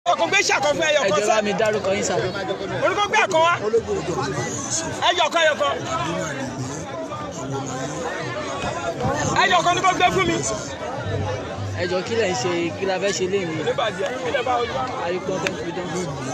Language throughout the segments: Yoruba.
ọkùnrin gbé ṣàkọ fún ẹyọ ẹ kan jọ̀ọ́ sá bá mi dárúkọ yín sá. orúkọ gbé àkọ wá ẹyọ kan ẹyọ kan ẹyọ kan ní kò gbé fún mi. ẹ jọ̀ọ́ kí lẹ̀ ń ṣe kí la fẹ́ ṣe léyìn yìí oníbàjẹ́ ilé bá ojú wa. àríkọ́ fẹ́ fi dán.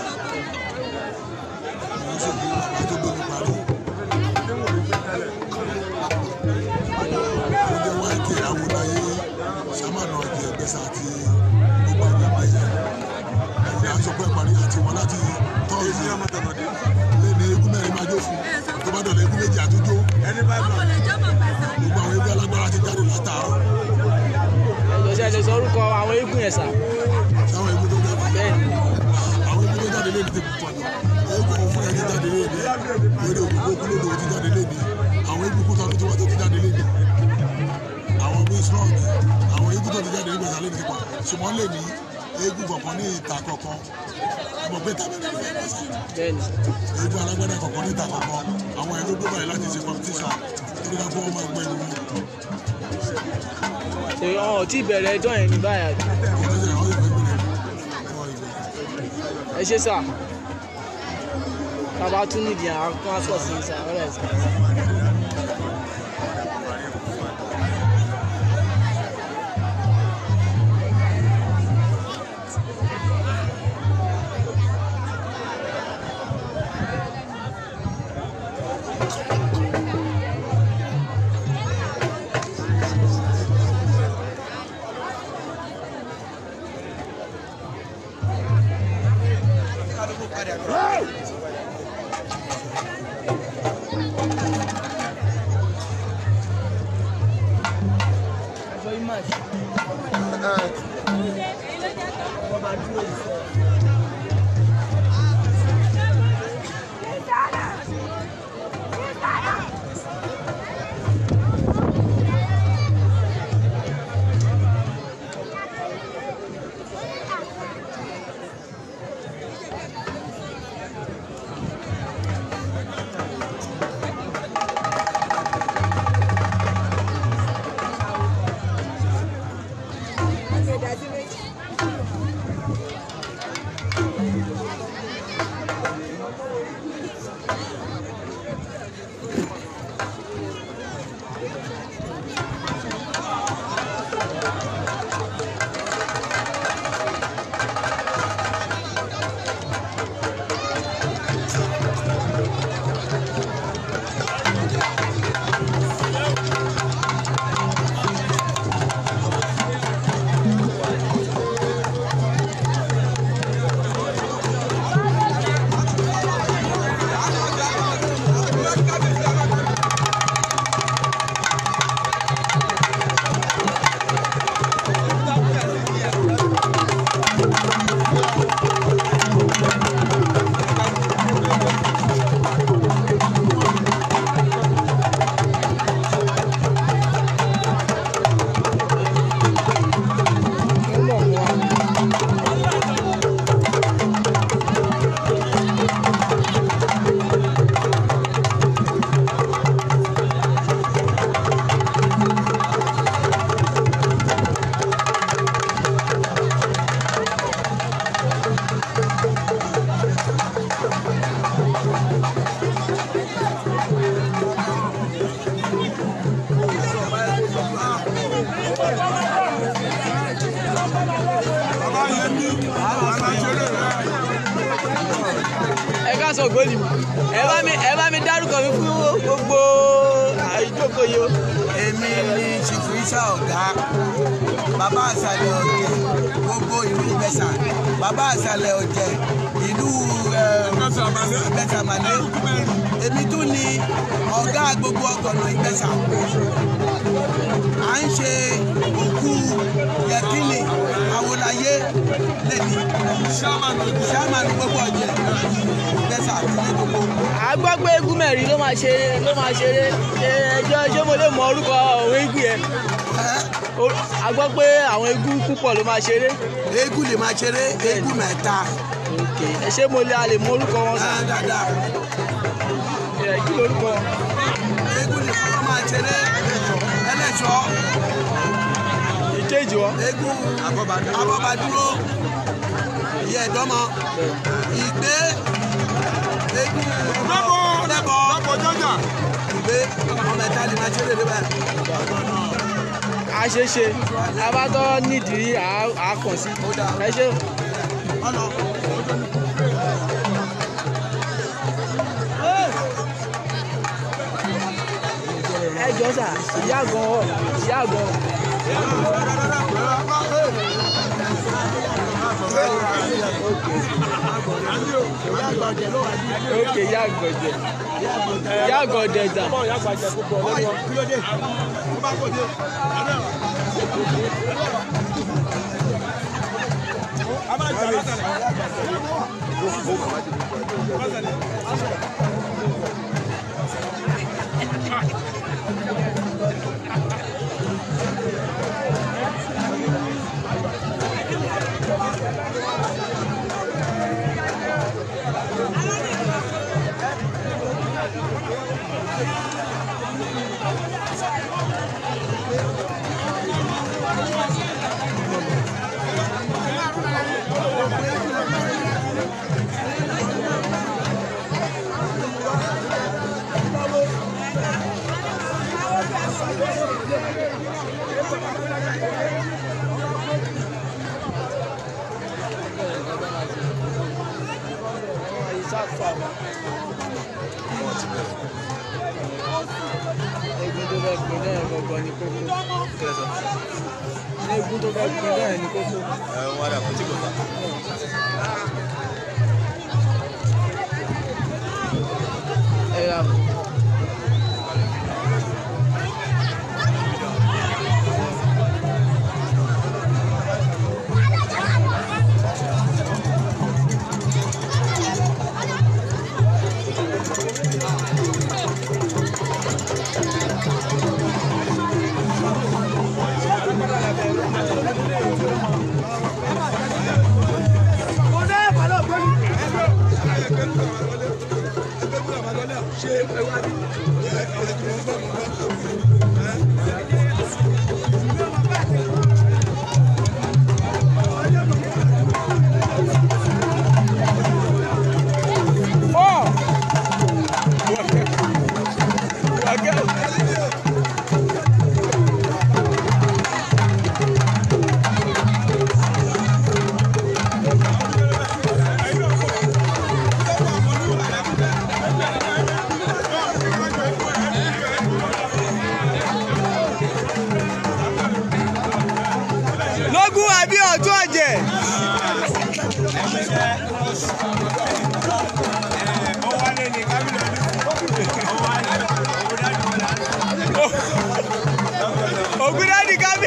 ẹ jọ̀ọ́ ṣe lè sọ orúkọ àwọn eégún yẹn sá. bẹ́ẹ̀ ni àwọn ibi tó jáde lé ní ti pọ̀ jù eégún òun fúnra ẹ̀ ti jáde lé ní eré òkùnkùn kúlódò ti jáde lé ní àwọn ibi kú tọdún tí wọ́n tó ti jáde lé ní àwọn bíi strong àwọn eégún tó ti jáde ní gbèsè lé ní ti pọ̀ ṣùgbọ́n lè ní eégún kọ̀ọ̀kan ní ìta kọ̀ọ̀kan ọmọ pé tàbí ẹ̀rọ ìfẹ́ lọ sí bẹ́ẹ̀ ni eégún alágbádá kọ̀ọ̀kan ní ìta kọ̀ọ̀kan àwọn ẹ̀rọ gbé báyìí láti ṣe competition torí ká fọwọ́ máa gbẹ́ ìlú ṣe wọn ò tí ì bẹ̀rẹ̀ ẹjọ́ yẹn ní báyà ẹ ṣe sá. bàbá tún nídìí àwọn kan sọ̀ sí sá ọ̀rẹ́ sá. ẹ ká sọ gbólì mi ẹ bá mi ẹ bá mi dárúkọ mi fún gbogbo àìjókòó yìí o. èmi ni ṣìfù isa ọ̀gá bàbá àṣàlẹ̀ ọ̀jẹ̀ gbogbo ìlú ìbẹ̀sà bàbá àṣàlẹ̀ ọ̀jẹ̀ ìlú ìbẹ̀sàmàlẹ́ èmi tún ni ọ̀gá gbogbo ọgọ̀nà ìbẹ̀sà à ń ṣe òkú yẹkínì àwòláyé lẹ́ni sàmánù gbogbo ọ̀jẹ̀ ìbẹ̀sà àti ní gbogbo. a gbọ́ pé eégún mẹ́rin ló máa ṣe ló máa ṣeré ṣe ẹjọ́ ṣé mo lè mọ orúkọ àwọn eégún yẹn O- a gbọ́ pé àwọn eégún púpọ̀ ló máa ṣeré. eégún lè máa ṣeré eégún mẹ́ta ok ẹ ṣé mo lè a lè mọ orúkọ wọn sá. Ah, dáadáa. ẹ kí lorúkọ wọn. eégún lè kọ́ máa ṣeré ẹlẹ́ṣọ́ ìkejì wọn. eégún abọ́badúró ìyá ẹ̀dọ́mọ ìgbé eégún lọ́bọ̀ lẹ́bọ̀ lọ́bọ̀ jọjà. ìgbé ọmọ ẹ̀ta lè máa ṣe é lè báyìí. àṣeṣe abátọ́ nídìí à- à kàn sí ẹ ṣe ọ̀nà ẹ jọ sà ìyá gan ọ ìyá gan òkè ìyá àgbọ̀jẹ ìyá àgbọ̀jẹ dà egun tó fẹ́ pin náà gbọ̀ngàn ní kókó egun tó fẹ́ pin náà ní kókó. ẹ ra Four. lógún àbí ọ̀tún ọ̀jẹ̀. ògúndádì kábí.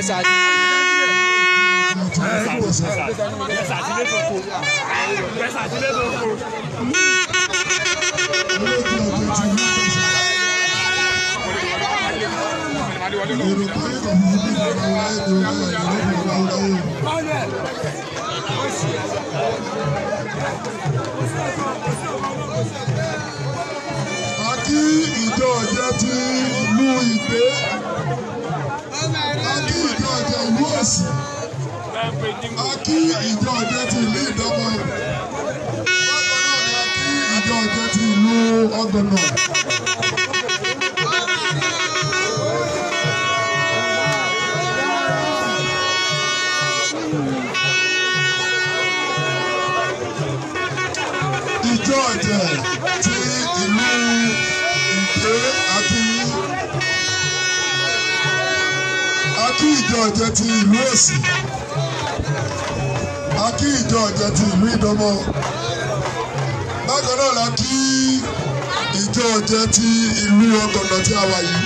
ìjẹsà ni. a kí ìjọ ọ̀jẹ̀ ti ìlú ìgbé a kí ìjọ ọ̀jẹ̀ ìlú òsì a kí ìjọ ọ̀jẹ̀ ti ìlú ìdọ́mọ bákan náà ni a kí ìjọ ọ̀jẹ̀ ti ìlú ọgbọ̀nà. ìjọ ọ̀jẹ̀ ti ìlú ìgbé akínyí akí ìjọ ọ̀jẹ̀ ti ìlú òsì akí ìjọ ọ̀jẹ̀ ti ìlú ìdọ́mọ bákan náà la kí ìjọ ọ̀jẹ̀ ti ìlú ọgọ̀nà tí a wà yìí.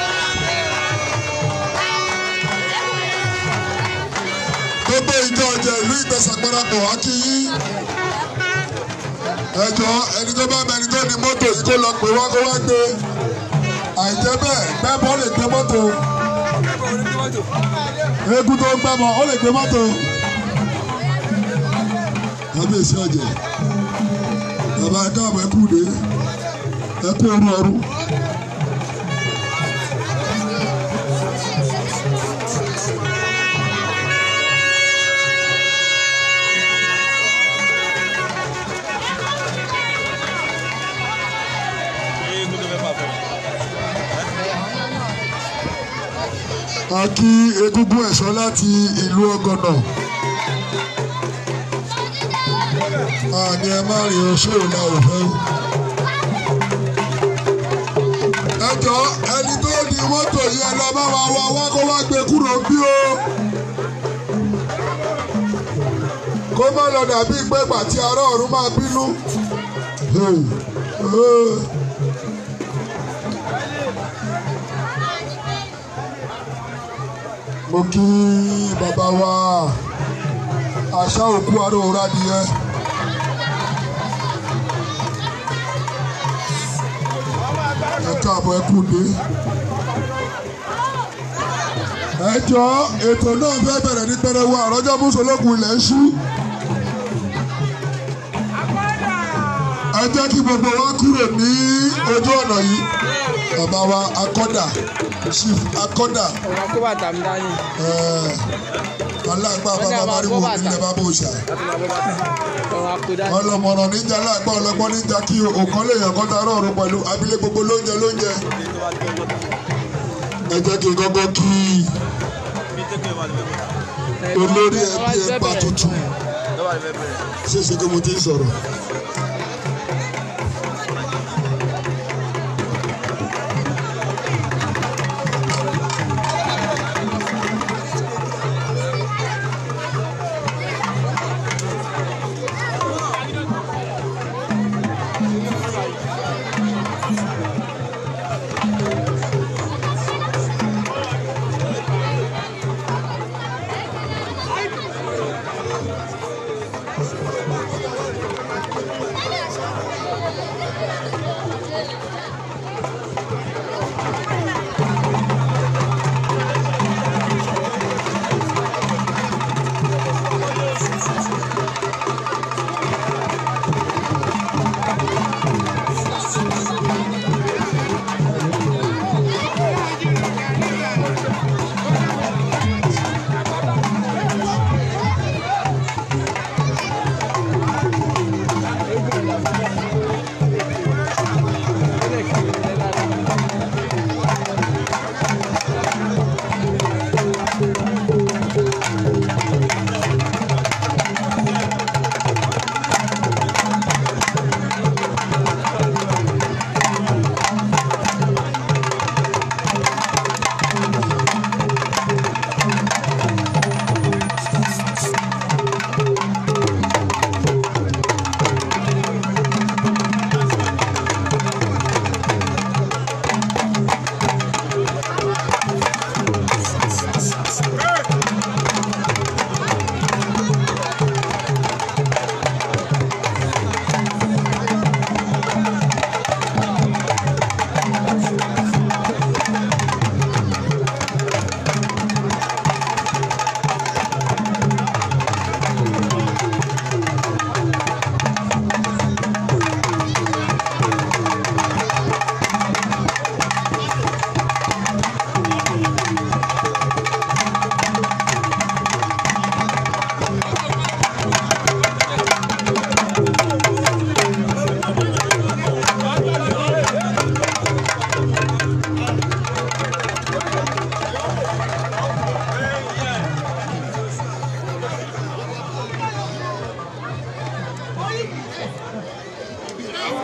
gbogbo ìjọ ọ̀jẹ̀ ìlú ìgbésàgbọ́nàpọ̀ akínyí ẹjọ ẹni tó bá mẹni tó ní mọ́tò yìí kó lọ pè wá kó wá gbé àìjẹ́ bẹ́ẹ̀ gbẹ́bọ́ lè gbé mọ́tò eégún tó ń gbẹ́bọ̀ ó lè gbé mọ́tò kábíyèsí ọ̀jẹ̀ bàbá ẹ káàbọ̀ ẹ kú dé ẹ kú ọrú ọrú. a kí egúngún ẹ̀ṣọ́ láti ìlú ọgọ́nà àní ẹ má rìn oṣù ìlà òfẹ́ o. ẹ jọ ẹni tó ní mọ́tò yìí ẹ lọ bá wa wá wá kó wá gbé kúrò bí o. kó má lọ dàbí pé pàtí ará ọ̀run máa bínú. Hey. Hey. mo kí bàbá wa àṣà òkú aróora nìyẹn. ẹ káàbọ̀ ẹ kú dé. ẹ jọ ètò náà fẹ́ bẹ̀rẹ̀ ní pẹrẹwu àrọ́jọ́ mùsùlùkù ilẹ̀ ń ṣú. ẹ jẹ́ kí gbogbo wa kúrò ní ojú ọ̀nà yìí. bàbá wa akọ́dà chief akọ́dà ọ̀rọ̀ kó bàtà mi dání. alágbá bàbá mariwo nílẹ̀ bàbá òòṣà ọ̀rọ̀ àpò dání. ọlọmọràn níjà alágbá ọlọgbọ́n níjà kí òkan lè yàn kọ́ta rọrùn pẹ̀lú abilé gbogbo lóúnjẹ lóúnjẹ. ẹ jẹ́ kí n kọ́kọ́ kí olórí ẹbí ẹgbà tuntun ṣé ṣe kí mo ti ń sọ̀rọ̀.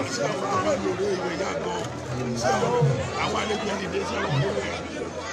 ṣé àwọn ọmọ lórí ìwé ìyá gan ṣé àwọn àwọn àlejò ẹni dé ṣé àwọn lórí ẹ̀.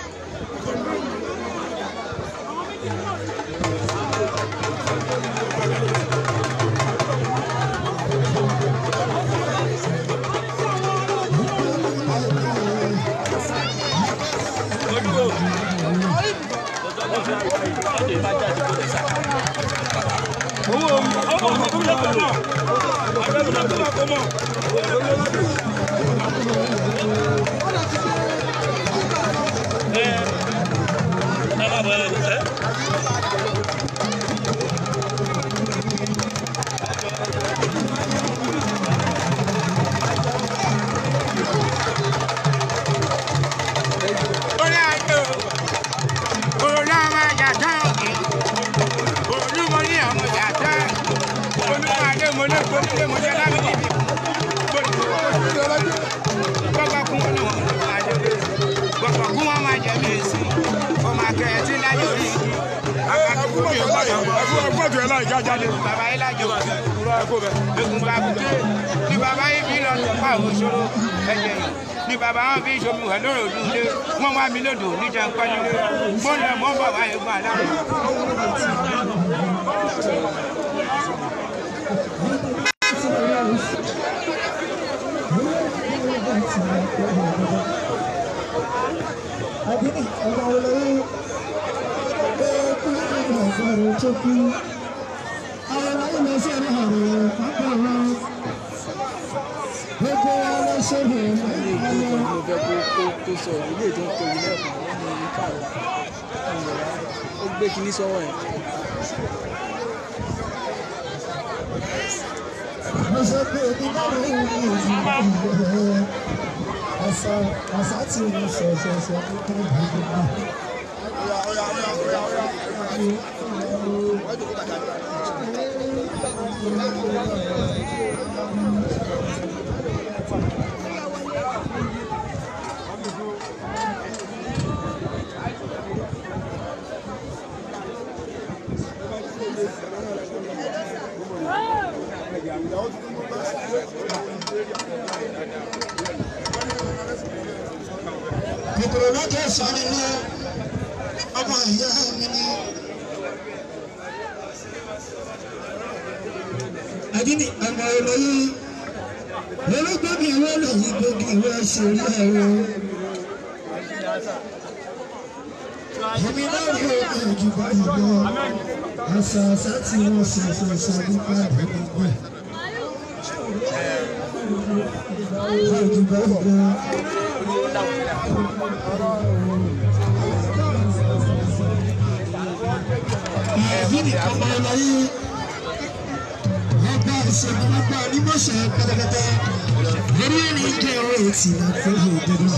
ẹgbẹ́ láì já jáde. bàbá yìí lájọ egun bá bùté ní bàbá yìí fi lọ sí pa òṣòro ẹ̀jẹ̀ yìí ní bàbá wọn fi ṣomi wẹ̀ lórí òdu ilé wọn wá mi lòdò níjà ń pẹ́lú ilé gbọ́dọ̀ mọ́ bàbá yìí gbà láàrú. Adini ọba olórí ekú ọgbọrọ tó kú. Àwọn ayé lọ sí ẹ̀rọ ọ̀rọ̀ pápá wọn. Gbogbo ọ̀rọ̀ ṣòro ilé ìgbé ayọ̀. kan ni mo fẹ́ kó kó kó sọ ilé tó ń tóbi lẹ́ẹ̀kan lọ́nà yìí káàrọ̀ ó gbé kinní sọ́wọ́ yẹn. Mo sọ pé òbí bá mi ń bí ìdílé àṣà àṣà tí mo ṣẹ̀ṣẹ̀ṣẹ̀ nípa ìdílé. kòkòrò lọ́jọ́ sọ nínú ọmọ ìyá mi ni. Adini ọmọ olóyún olóògbé ìwé lòyìn gbòógì ìwé ṣòrí ẹ̀rọ. Èmi náà rí omi ojú báyìí lọ. Àṣà àṣà tí wọ́n ṣe ṣẹ̀ṣẹ̀ nípa ìgbàgbọ́ ẹ̀. Ojú báyìí lọ. Àbíní ọmọ ọlọ́yé ọba ìṣèlú ọba onímọ̀ṣẹ́ pẹlẹpẹtẹ lórí ẹni jẹ́ owó etí àti ìdúró.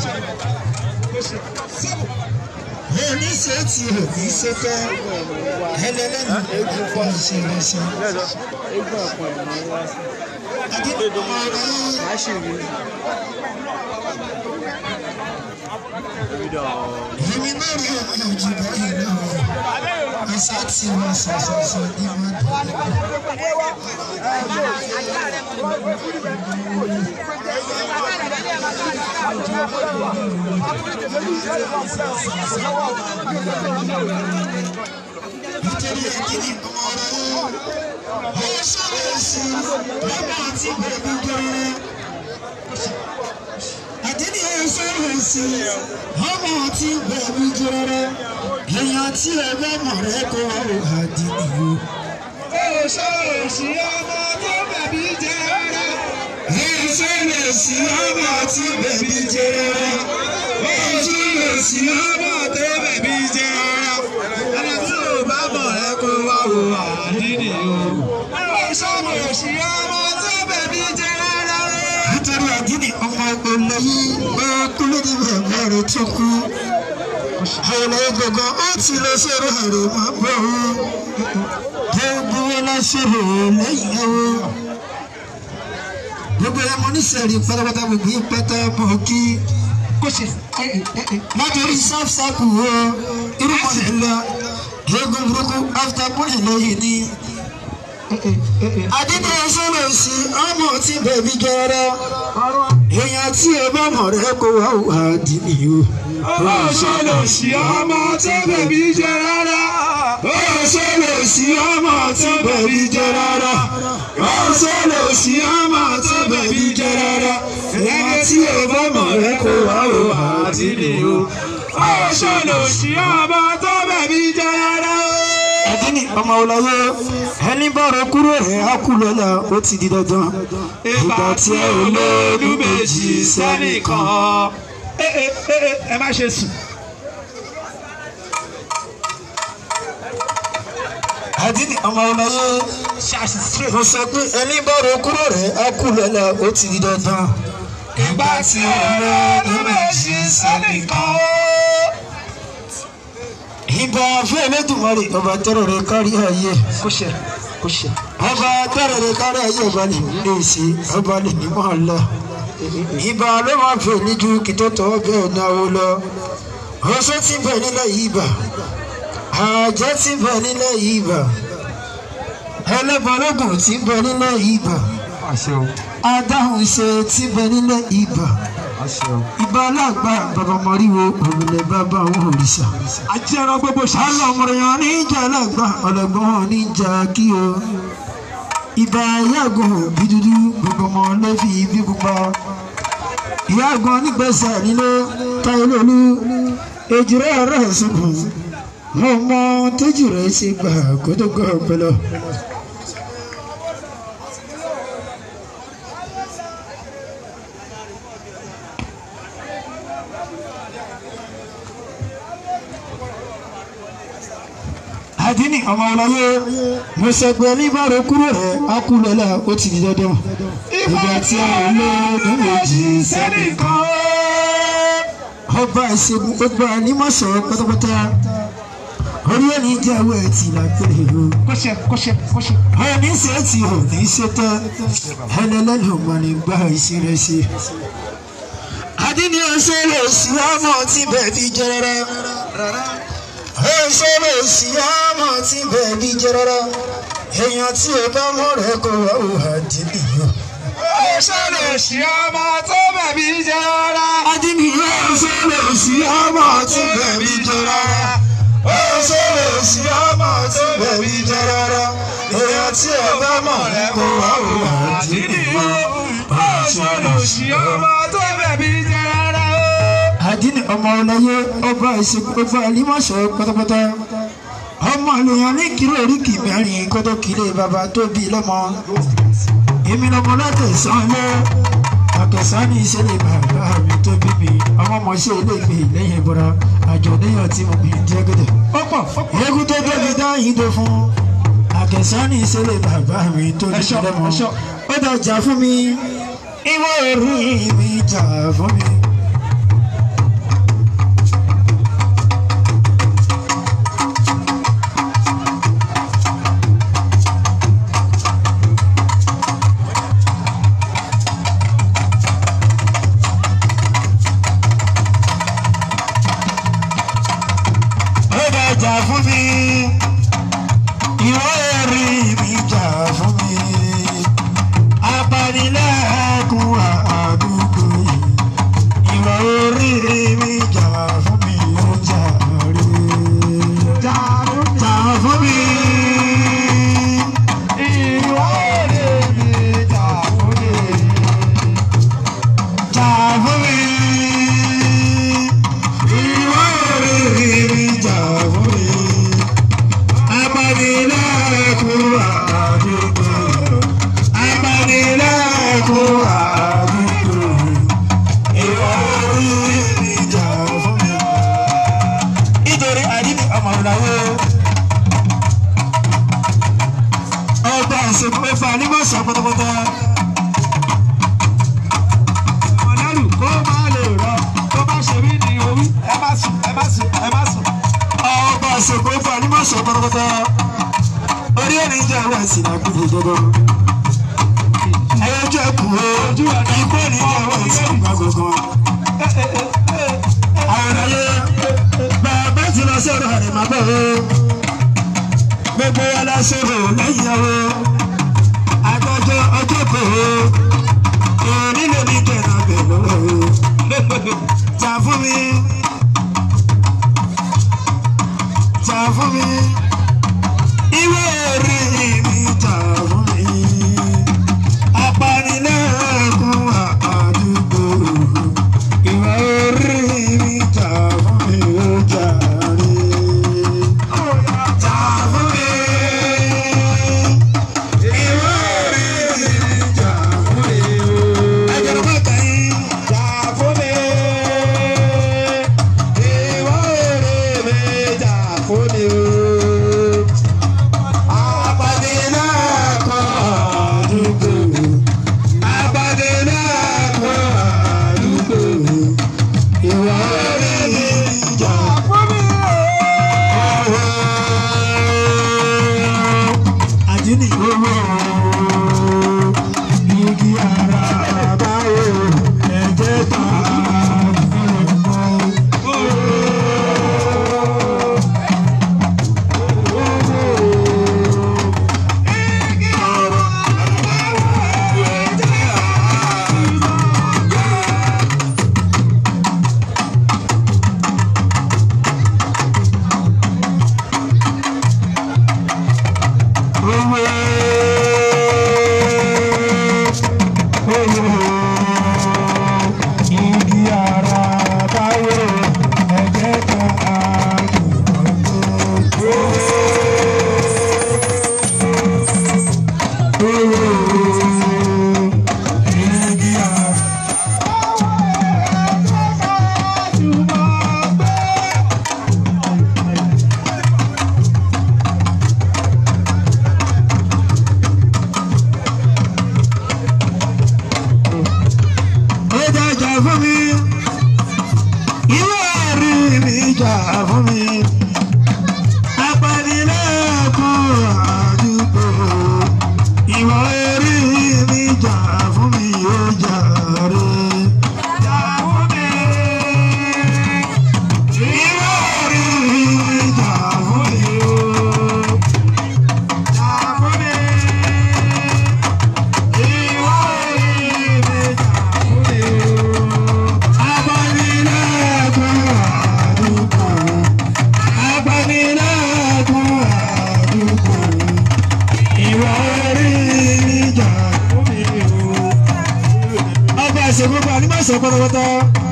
Òní ṣe ti òní ṣe fẹ́ ẹlẹ́lẹ́nu ẹ̀kọ́ ìṣẹ̀lẹ̀ṣẹ̀. eégún ọ̀pọ̀ ẹ̀ ni wọ́n wá sí Àbíní ọmọ ọlọ́yé màá sì rí i. èmi náà rí omi ojú báyìí náà. Àṣà tí wọ́n ṣàṣàṣà ní wọ́n dùn. nítorí ẹ̀kíní ọmọ ọ̀rọ̀ ó sọ̀rọ̀ sí ọmọ àti bẹ̀bí gẹ́rẹ́. Àdínní ó sọ̀rọ̀ sí ọmọ àti bẹ̀bí gẹ́rẹ́. Èèyàn tí ẹgbẹ́ mọ̀ rẹ̀ kọ́ àdínní o. Ó sọ̀rọ̀ sí ọmọ tó bẹ̀bí gẹ́rẹ́. Ó sọ̀rọ̀ sí ọmọ àti bẹ̀bí gẹ́rẹ́. Ó sọ̀rọ̀ sí ọmọ tó bẹ̀bí gẹ́rẹ́ ẹni tí ò bá mọ̀ ẹ́ kó wá wo àdídì o. Ó sọ̀rọ̀ òsì ọmọ tó bẹ̀bí jẹ rárá o. Nítorí àdídì ọmọ olóyún ó kú lórí bàbá rẹ̀ tó kú. Àwọn gbogbo ó ti lọ sọ̀rọ̀ àrò máa bọ̀ o. Gbogbo wọn lọ sọ̀rọ̀ lẹ́yìn o. Gbogbo ọmọ oníṣẹ́rí pátápátá gbogbo yín pátá mọ̀ kí kó ṣe látòrí sáfsáàpù o irúmọlẹ̀ lọ eégún burúkú after bóyá lóyìn ní àdínní sọ́nà sí ọmọ tí bẹ̀bí jọrọ èèyàn tí ẹ bá mọ̀ rẹ kó wá wà dìní o. ó sọ̀rọ̀ sí ọmọ tó bẹ̀bí jẹ rárá. ó sọ̀rọ̀ sí ọmọ tó bẹ̀bí jẹ rárá. ó sọ̀rọ̀ sí ọmọ tó bẹ̀bí jẹ rárá. èèyàn tí ẹ bá mọ̀ rẹ kó wá wà dìní o. ó sọ̀rọ̀ sí ọmọ tó bẹ̀bí jẹ rárá. àdínní ọmọ ọlọ́yẹ ẹni bọ̀rọ̀ kúrò rẹ̀ á kú lọ́la ó ti di dandan. ìgbà tí ẹ ò lóòdù méjì sẹ́nìkan. ẹ ẹ ẹ ẹ ẹ má ṣe sùn. àdínní ọmọ ọlọ́yẹ mo sọ pé ẹni bọ̀rọ̀ kúrò rẹ̀ á kú lọ́la ó ti di dandan. ìgbà tí ẹ ò lóòdù méjì sẹ́nìkan. ìbà fún ẹlẹ́dùnmọ́rì ọba tọrọ rẹ kárí ayé kó ṣe kó ṣe ọba tọrọ rẹ kárí ayé ọba lè ní lè ṣe ọba lè ní mọ́ lọ ìbà ló máa fẹ́ níjú kí tó tọ́ bẹ́ẹ̀ náwó lọ oṣó ti bẹ̀ nílẹ̀ yìí bà àjẹ́ ti bẹ̀ nílẹ̀ yìí bà ẹlẹ́bọ̀lógún ti bẹ̀ nílẹ̀ yìí bà adáhùn ṣe ti bẹ̀ nílẹ̀ yìí bà ìbà alágbá bàbá mọ́ríwo òrùlé bàbá àwọn òrìṣà ajẹ́ran gbogbo ṣáà. ọlọmọrìyàn níjà alágbá ọlọgbọ́n níjà kí o ìbà yàgò bí dúdú gbogbo ọmọ lẹ́fì bí pupa ìyàgò nígbèsè nílé táyélólú èjìrẹ́ ọ̀rẹ́ ìsìnkùn mo mọ tójú rẹ̀ ṣe gbà kótógó ọpọlọ. àdínì ọmọ ọlọ́yẹ mo sọ pé oníbàárò kúrò rẹ̀ á kú lọ́la ó ti di dandan ìgbà tí a ò lé ọdún méjì sẹ́nìkan. ọba ìṣègùn ọba nímọ̀sọ̀ pátápátá orí ẹni jẹ́ owó ẹtì lápẹ̀rẹ̀ o. kọ́ṣẹ́ kọ́ṣẹ́ kọ́ṣẹ́. ọ̀rọ̀ ní ṣe ti ò ní ṣe tán ẹlẹ́lẹ́lẹ́ ọmọ ní gbá iṣẹ́ rẹ̀ ṣe. àdínì ọ̀ṣẹ́ lè sí ọmọ tí bẹ́ẹ̀ fi jẹ́ rárá ẹsẹ̀rẹ̀ sí ọmọ tí bẹ̀bí jẹ́ rárá èèyàn tí ẹ bá mọ̀ rẹ̀ kó wá ò àdínì yọ. ẹsẹ̀rẹ̀ sí ọmọ tó bẹ̀bí jẹ rárá. àdínì ẹsẹ̀rẹ̀ sí ọmọ tí bẹ̀bí jẹ́ rárá ẹsẹ̀rẹ̀ sí ọmọ tí bẹ̀bí jẹ́ rárá èèyàn tí ẹ bá mọ̀ rẹ̀ kó wá ò àdínì yọ. ẹsẹ̀rẹ̀ sí ọmọ tó bẹ̀bí jẹ rárá. àdínì ọmọ ọlọyẹ ọba ìsìnkú ọba àlímọ̀ṣọ́ pátápátá ọmọ ènìyàn ní kìlọ̀ oríkì mẹ́rin kótó kìlẹ̀ bàbá tó bí lọ́mọ èmi lọ́mọ látẹ̀sán ilé àtẹ̀sán ní ìṣẹ̀lẹ̀ bàbá mi tó bí mi ọmọ ọmọọṣẹ́ ilé ìgbé lẹ́yìn ìbúra àjọ níyàn tí mo bí jẹ́ gẹ́gẹ́. eégún tó tóbi dáhìn tó fún àtẹ̀sán ní ìṣẹ̀lẹ̀ bàbá mi tó bí mi lọ́mọ ó dàjà fún mi ìwọ orí mi jà fún mi. ó bá jà fún mi ìwọ èrè mi jà fún mi apanilẹ́kùn àdúgbò yìí ìwọ orí mi jà fún mi ó jà rí jà fún mi. ìwọ èrè mi jà fún mi jà fún mi. Ìwọ èrè mi jà fún mi. Apanilẹ́kùn àdúgbò. Apanilẹ́kùn àdúgbò. Ìwọ èrè mi jà fún mi. Nítorí àdínní ọmọ ìlàwó. Ọgbà ìsìnkú mẹ́fà ní mọ̀sán pátápátá. ọ̀nàlù kó má lè rọ tó bá ṣe mí ní orí ẹ má sùn ẹ má sùn ẹ má sùn. ọba àṣepọ̀ ìfà ní mọ̀sán pátápátá. Orí ẹni jẹ́ àwọn àṣìlá kúrò jọba. Ẹyọjú ẹkù o, ikú ẹni jẹ́ àwọn àṣìlá gbogbo. Àwọn ayé bàbá ti lọ sọ̀rọ̀ rẹ̀ má bọ̀ o. Gbogbo wa la sọ̀rọ̀ lẹ́yìn ọ̀rọ̀. èmi lè ní kẹ̀nà bẹ̀rẹ̀ o jà fún mi jà fún mi ìwé orí mi jà fún mi apanilẹ́kùn àdúgbò ìwé orí mi jà fún mi ó jà rí jà fún mi ìwé orí mi jà fún mi ó. ẹjọ́ ló bá kàn yín jà fún mi ìwé orí mi jà fún mi ó. Apanilẹ́kùn àdúgbò. Apanilẹ́kùn àdúgbò. Ìwà orí mi jà fún mi. Àdínì owó igi ara báwo ẹ̀jẹ̀ ta igi ara báwo ẹ̀jẹ̀ ta igi ara. ó jà jà fún mi ìwé ẹ̀rí mi jà fún mi apanilẹ́kùn àdúgbò ìwé ẹ̀rí mi jà fún mi ó jà rè jà fún mi ìwé ẹ̀rí mi jà fún mi ó jà fún mi. pátápátá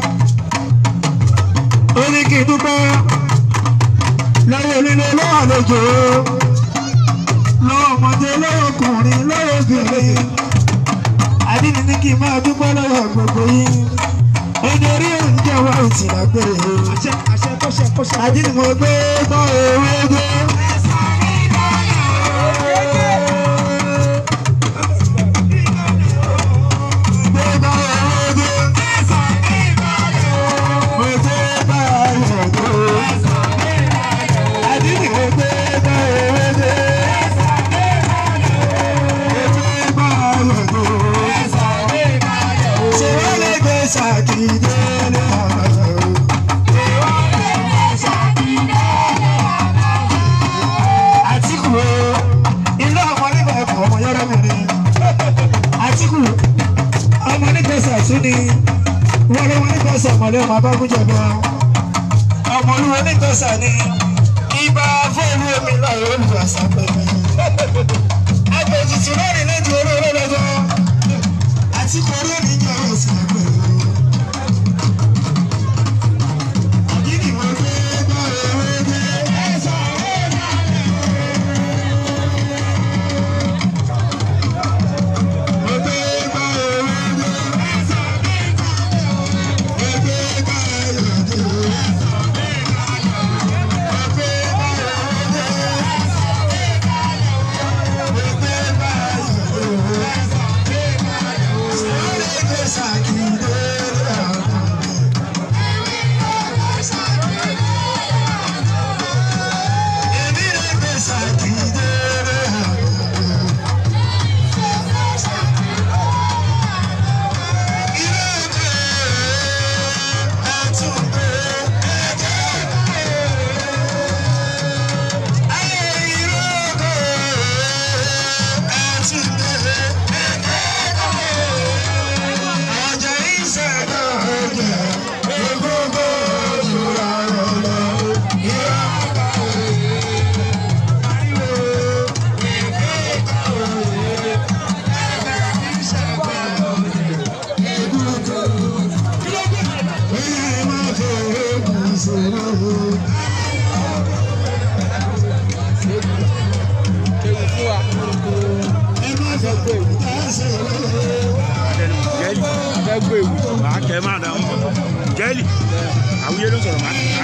ó ní kí n dúpẹ́ lọ́wọ́ onílé lọ́wọ́ àlejò lọ́wọ́ ọmọdé lọ́wọ́ ọkùnrin lọ́wọ́ obìnrin àdínní ní kí n máa dúpẹ́ lọ́wọ́ gbogbo yín ẹni orí oúnjẹ wa ò tì lágbèrè àdínní mo gbé gbọ́ ewé gbé. Gbé gbọ́ ewé gbé. Mo gbé gbọ́ ayọ̀ gbé. Àdínní mo gbé gbọ́ ewé gbé. Mo gbé gbọ́ ayọ̀ gbé. Ṣé wọ́n lè gbé ṣàkíyèsí ní ọ̀rọ̀? Àtìkù o, ilé ọmọ nígbà ẹ̀kọ́ ọmọ yọ́rọ́ mi ni. Àtìkù, ọmọ nígbà sàtún ni. Wọ́n lé wọn nígbà sàmọ́lé ọmọ abágúnjẹ̀bọ. Ọmọ olúwo nígbà sà ni. Ibà fóònù omi láyé olùwàsá pẹ̀lú. Agbèjìtì lónìí lẹ́jọ́ orí olólọ́jọ́. Àtìkù orí òní jẹ́ ọ̀rọ̀ sí ẹgbẹ́ Àdínì mo gbé gbọ́ ewé gbé. Mo gbé gbọ́ ewé gbé. Mo gbé gbọ́ ayọ̀ gbé. Mo gbé gbọ́ ewé gbé. Mo gbé gbọ́ ayọ̀ gbé. jẹ́lì fẹ́ gbé ewu. màá kẹ́ máa dà wọ́n jẹ́lì àwùjọ ló sọ̀rọ̀ máa kẹ́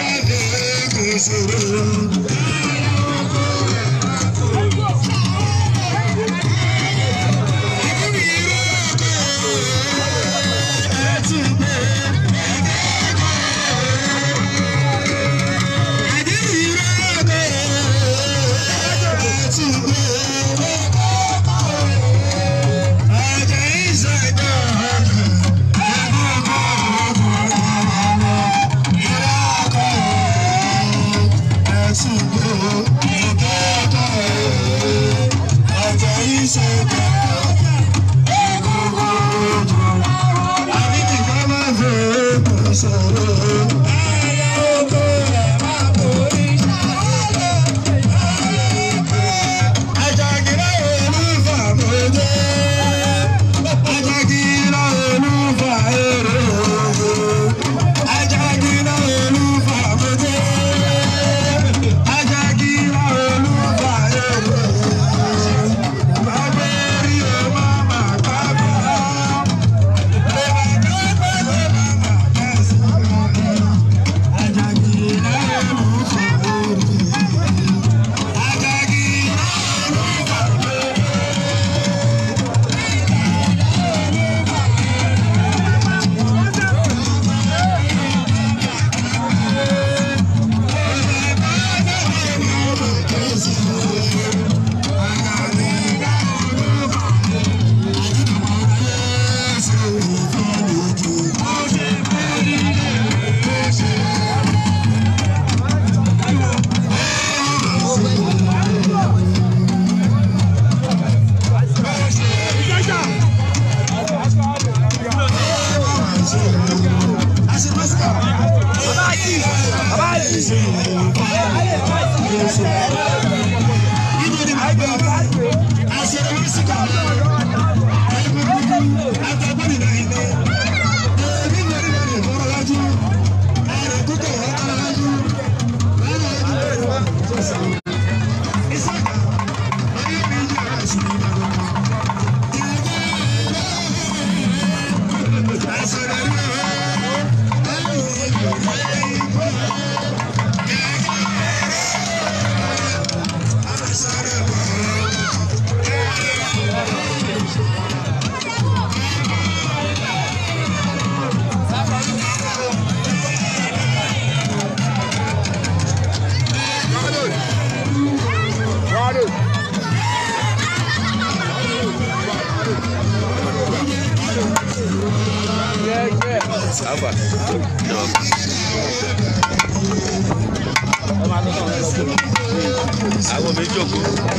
àwọn méjì òkú.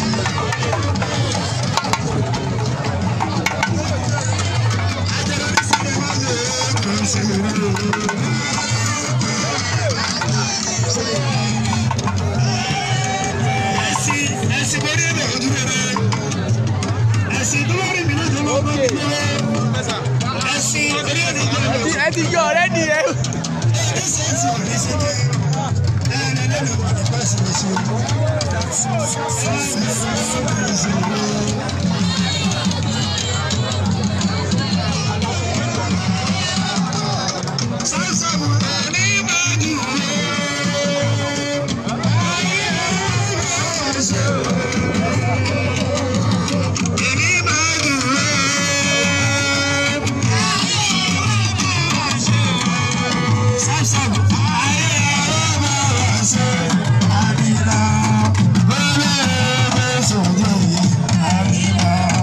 ẹ ti yọ ọ̀rẹ́ nìyẹn. Thank you.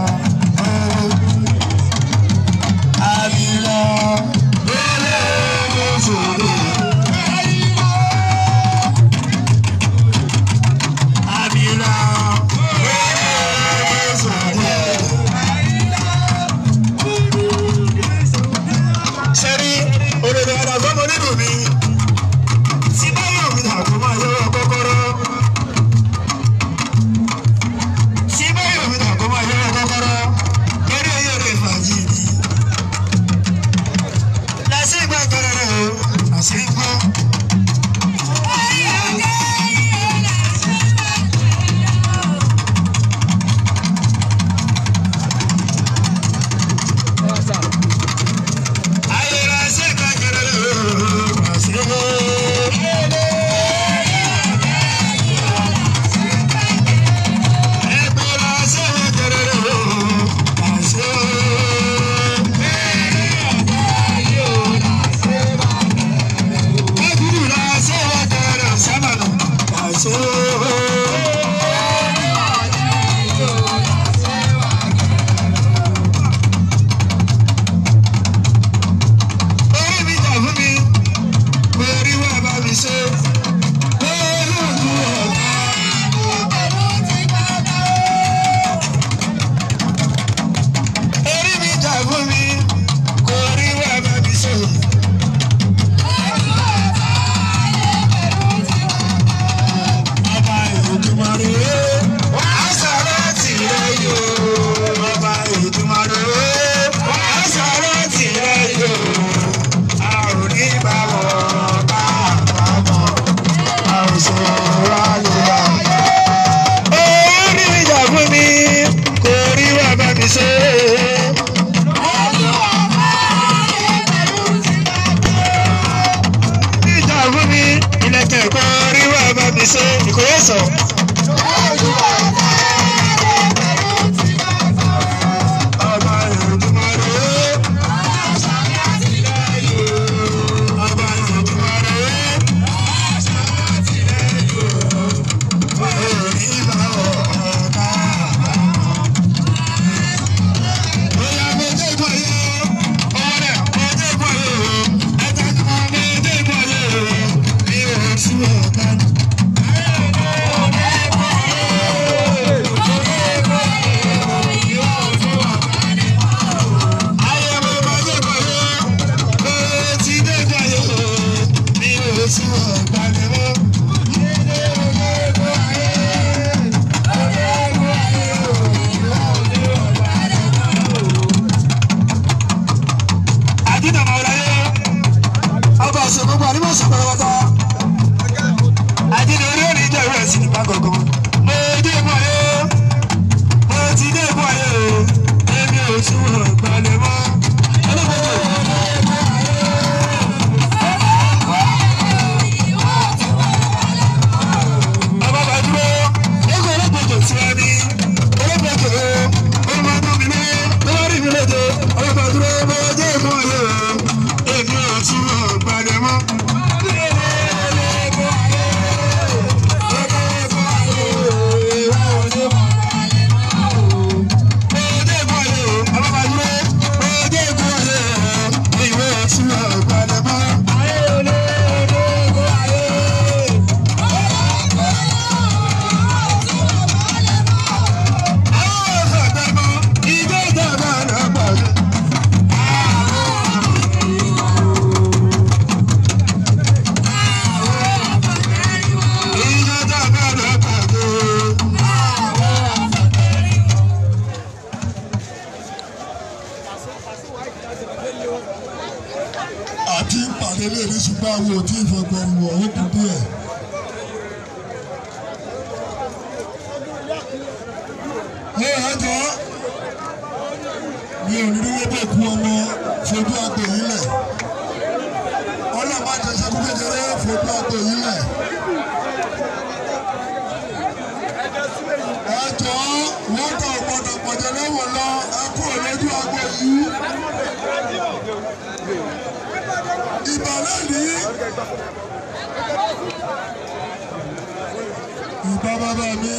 àti ìpàdé lè ní ṣùgbọ́n àwọn ò tí ì fọgbẹ́rù wọ̀ ó kù díẹ̀. ẹ ẹ jọ mi ò ní dúró bẹ́ẹ̀ kú ọmọ fojú àgbò yìí lẹ̀ ọlọ́mọ àjẹsẹ́kú kékeré fojú àgbò yìí lẹ̀. ẹ jọ wọ́n tọ̀ gbọ́dọ̀ pọ̀jọ́ lẹ́wọ̀n lọ ẹ kú òlójú àgbò yìí. ìbàlẹ̀ ní ìbá bàbá mi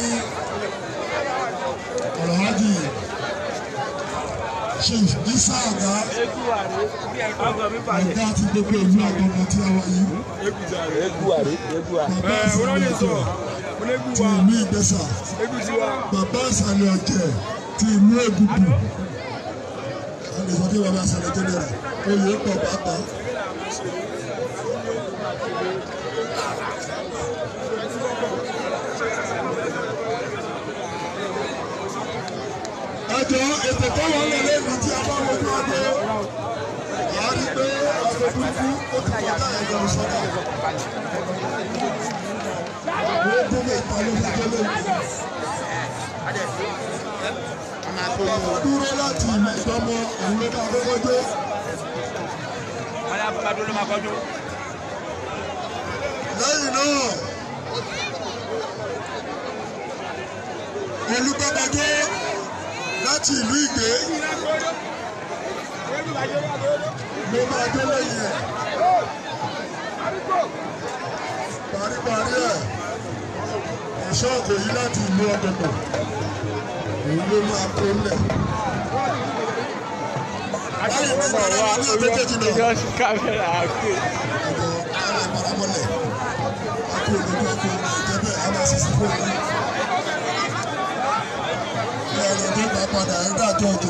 alhaji chief isa aga ọgá àti gbogbo ìlú àgbọ̀ngàn tí a wà yìí bàbá ìsàlẹ̀ ọ̀jẹ̀ ti ìlú ìgbésà bàbá ìsàlẹ̀ ọ̀jẹ̀ ti ìlú ègùdù a lè sọ pé bàbá ìsàlẹ̀ jẹ́nẹ̀rà oyè pọ̀ pàápàá. ẹjọ ètò tó wọn lè lẹ́nu tí a bá wojú ọdẹ a rí pé ọdẹ burúkú ó ti kọjá ẹgbẹ̀rún sọ́dọ̀ ó délé ìta ló fi délé ìta dúró láti ìlú ìdánmọ òun ló bá kọ́kọ́ dé lẹ́yìn náà olùgbàgbàdé láti ìlú ìgbé ló máa dé lẹ́yìn ẹ̀ paríparí ẹ̀ ẹ̀ṣọ́ òkòyí láti ìlú ọ̀gbọ̀gbọ̀ òun ló máa kó lẹ̀. báyìí ní ìbára wa ní àbẹ́kẹ́jì náà Yọ sí kámẹ́rà àgbè. ọ̀dọ̀ ara ìparamọ́lẹ̀ akó olùdó akó ìjẹ́bẹ̀ aláṣẹ́sẹ́ fún mi. ẹ̀rọ tó bá padà ẹ̀ dájọ́ òjò.